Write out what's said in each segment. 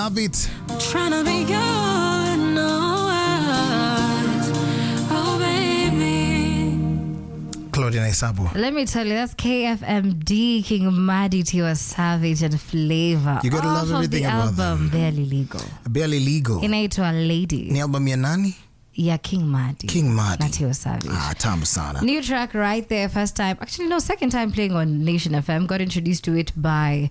love it. Trying to be good, no words. Oh, baby. Claudia Naisabu. Let me tell you, that's KFMD, King Madi, Tiwa Savage, and Flavor. You gotta Off love of everything the about album Barely Legal. Barely legal. Inaitwa Lady Ni album ya nani? ya King Madi. King Madi. Na Tiwa Savage. Ah, tamu sana. New track right there, first time. Actually, no, second time playing on Nation FM. Got introduced to it by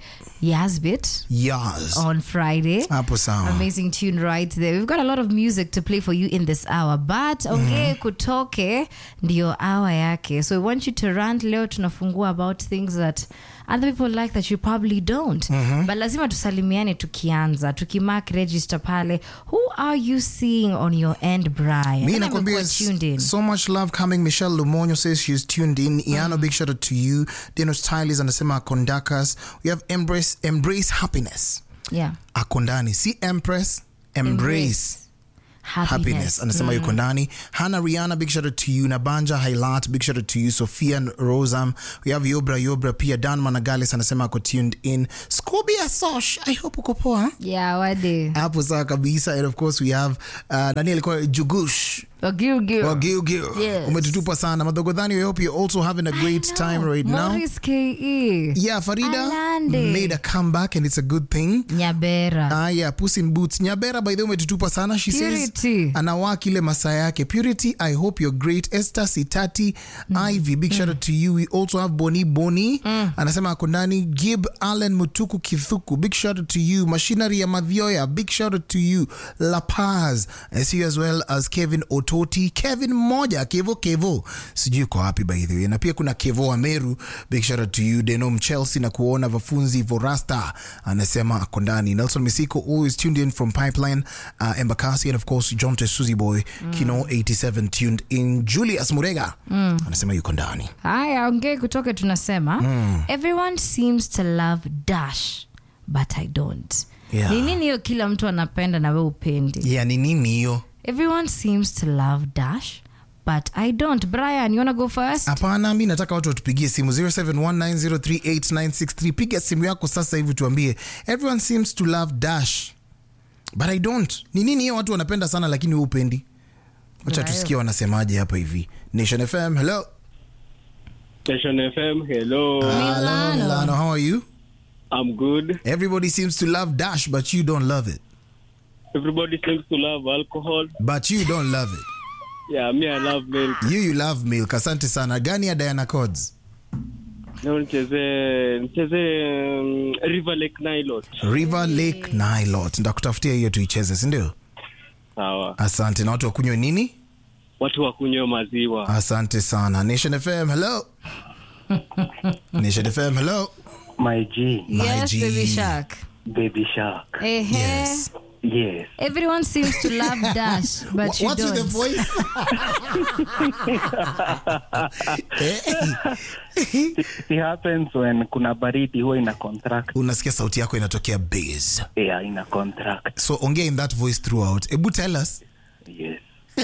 Yazbit Yas. on Friday. Hapo sawa. Amazing tune right there. We've got a lot of music to play for you in this hour, but ongee kutoke ndio hour yake. So we want you to rant. Leo tunafungua about things that other people like that you probably don't. But lazima tusalimiane tukianza, tukimark register pale. Who are you seeing on your end, Brian? Mi Nani nakwambia amekuwa tuned in? so much love coming. Michelle Lumonyo says she's tuned in. Iano, big shout out to you. Dino Stylis anasema akondakas. We have embrace embrace happiness. Yeah. Akondani. Si empress, embrace. happiness anasema yuko ndani hana riana big shout out to you nabanja hailat big shout out to you sophia rosam we have yobra yobra pia dan managales anasema ako tuned in scobia sosh i hope uko poa Yeah, wade. hapo sawa kabisa and of course we have uh, nani alikuwa jugush Ogilgil. Wagilgil. Yes. umetutupa sana madogodhani we hope you're also having a great time right now Morris KE. yeah farida Alande. made a comeback and it's a good thing Nyabera. Ah, yeah, Puss in Boots. Nyabera by the way umetutupa sana. She Purity. says anawaa kile masaa yake. Purity, I hope you're great. Esther Sitati, Ivy, big shout out to you. We also have Boni Boni. Anasema ako ndani. Gib Allen Mutuku Kithuku, big shout out to you. Machinery ya Madhioya, big shout out to you. La Paz. I see you as well as Kevin Ototi. Kevin Moja, Kevo Kevo. Sijui uko wapi by the way. Na pia kuna Kevo Ameru, big shout out to you. Denom Chelsea na kuona Vafunzi Vorasta anasema ako ndani. Nelson Misiko always tuned in from Pipeline, uh, Embakasi and of course John Tesuzi Boy, Kino 87 tuned in. Julius Murega anasema yuko ndani. haya ongee kutoke tunasema everyone seems to love dash but i don't Yeah. ni nini hiyo kila mtu anapenda na we upendi Yeah, ni nini hiyo? everyone seems to love dash but i don't brian you wanna go first Hapana, mi nataka watu watupigie simu 0719038963. Piga simu yako sasa hivi tuambie, everyone seems to love dash but I don't. Ni nini hiyo watu wanapenda sana lakini wewe upendi? Wacha Ndio. tusikie wanasemaje hapa hivi. Nation FM, hello. Station FM, hello. Hello, Milano. Milano, how are you? I'm good. Everybody seems to love dash but you don't love it. Everybody seems to love alcohol. But you don't love it. Yeah, me, I love milk. You you love milk. Asante sana. Gani ya Diana Codes? Leo nicheze nicheze um, River Lake Nilot. River Lake Nilot. Ndakutafutia hiyo tuicheze, si ndio? Sawa. Asante. Na watu wakunywe nini? Watu wakunywe maziwa. Asante sana. Nation FM, hello. Nation FM, hello. My G, My yes G. baby shark Baby Shark. Ehe. Yes. Yes. everyone seems to love dash but you What's with the don't voice? hey. It happens when kuna baridi huwa ina contract. Unasikia sauti yako inatokea bass. Yeah, ina contract. So ongea in that voice throughout. Ebu tell us. Yes.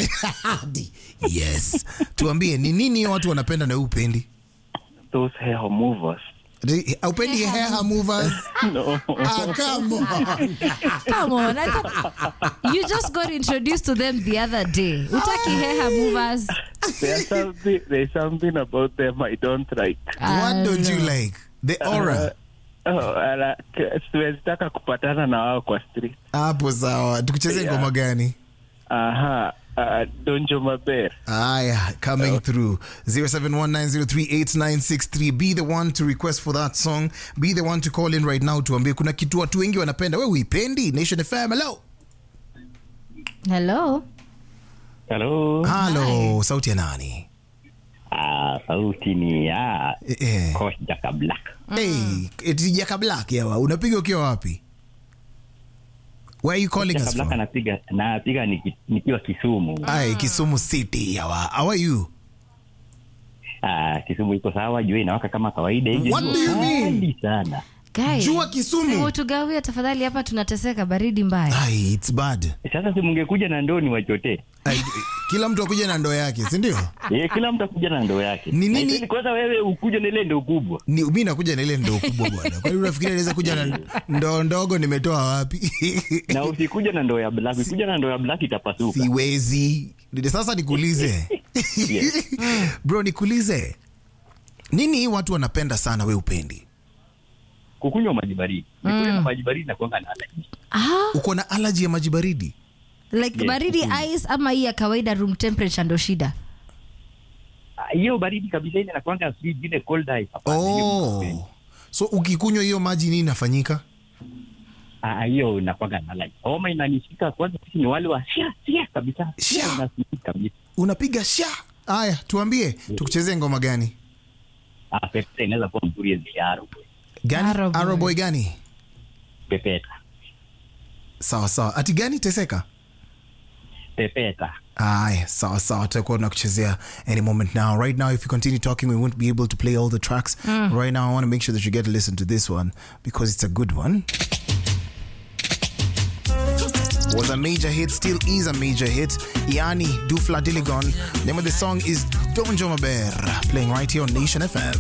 yes. Tuambie ni nini hiyo watu wanapenda na wewe upendi? Those hair movers. Upendi hair movers? No. Ah, come on. come on I thought you just got introduced to them the other day utaki hair movers there's something there's something about them I don't like. What don't you like? The aura. Oh, ala, k- siwezi taka kupatana na wao kwa street. Hapo sawa. Tukucheze Yeah. ngoma gani? Aha. Uh, Donjo Maber. Aya, coming through 0719038963 be the one to request for that song be the one to call in right now tuambie kuna kitu watu wengi wanapenda we uipendi nation fm hello hello Hello. halo sauti ya nani Ah, sauti ni ya eh, eh. Coach Jaka Black. hey, eti jaka black yawa unapiga ukiwa wapi where are you calling Jaka us Black from anapiga napiga niki- nikiwa Kisumu. Ai, kisumu city yawa how are you Ah, Kisumu iko sawa, jua inawaka kama kawaida hivi. What do you mean? Kali sana. Guys, Jua Kisumu. si tugawia tafadhali hapa tunateseka baridi mbaya Ai, it's bad Sasa si mungekuja na ndoni wachote. Ai, kila mtu akuja na ndoo yake sindio Eh, kila mtu akuja na ndoo yake. Ni Na nini- ili kwanza wewe ukuje na ile ndoo kubwa. ni mi nakuja na ile ndoo kubwa bwana kwani unafikiri naweza kuja na ndoo ndogo nimetoa wapi Na usikuja na ndoo ya black. Ukikuja na ndoo ya black itapasuka. siwezi Ndio sasa nikuulize Yes. bro nikuulize nini hii watu wanapenda sana we upendi Kukunywa maji baridi. Nikunywa na maji baridi na kuanga na allergy. ah, uko na alaji ya maji baridi like Yes, baridi ice ama hii ya kawaida room temperature ndo shida Ah, Hiyo baridi kabisa ile nakuanga sweet ile cold ice. Hapana, hiyo oh. sipendi. so ukikunywa hiyo maji nini inafanyika Ah, hiyo nakuanga na allergy. Homa inanishika kwanza sisi ni wale wa sia sia kabisa. Sia. Sia inasikia kabisa. unapiga sha haya tuambie tukuchezee ngoma gani Ah, pepeta inaweza kuwa mzuri yenye yaro. gani Arrow Boy. Arrow Boy gani Pepeta. sawa sawa ati gani teseka Pepeta. Aye, sawa sawa tutakuwa tunakuchezea any moment now right now if you continue talking we won't be able to play all the tracks right now i want to make sure that you get to listen to this one because it's a good one was a major hit still is a major hit yani dufla diligon name of the song is donjo maber playing right here on nation fm